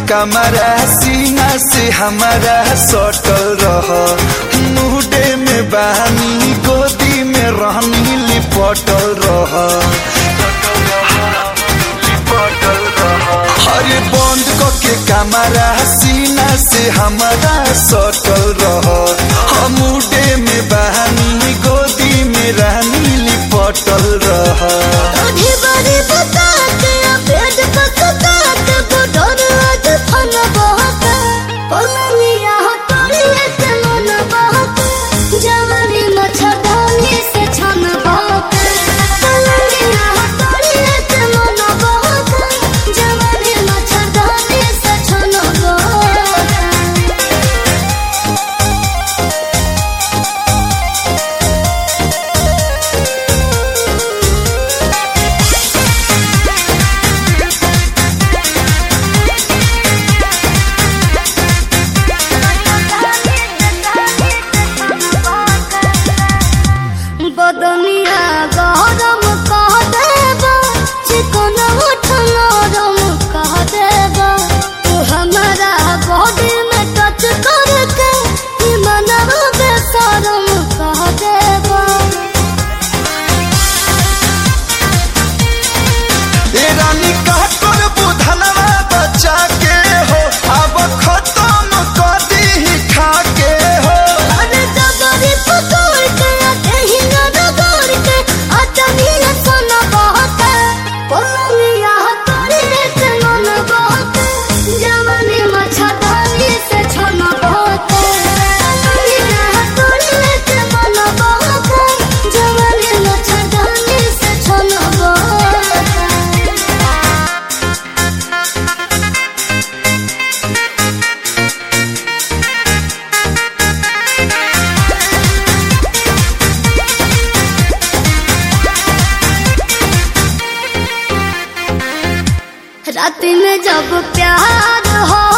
कमरा सीना से हमारा सटल रह मुहडे में बानी गोदी में रहनी लिपटल रह हरे बंद के कमरा सीना से हमारा सटल रह मुडे में बहानी गोदी में रहनी लिपटल रह आधी बारी बतात पेट पकतात बुढ़ोर आज फन बहत पलनिया हटोड़िए से मन बहत जवानी मच्छरदानी से छन बहत पलनिया हटोड़िए से मन बहत जवानी मच्छरदानी से छन बहत बदनिया गरम कह देबा चिकन उठ नरम कह देबा तू हमारा बॉडी में टच करके ई मनवा बेशरम कह देबा ए रानी का कर बुधनवा बच्चा के हो अब खत्म कर दी खा के हो अरे जबरी पकड़ के कहीं न रगड़ के अचनिया सन बहते पलनिया हथौड़ी से मन बहते जवानी मच्छरदानी से छन बहते पलनिया हथौड़ी से मन बहते जवानी मच्छरदानी से छन बहते रात में जब प्यार हो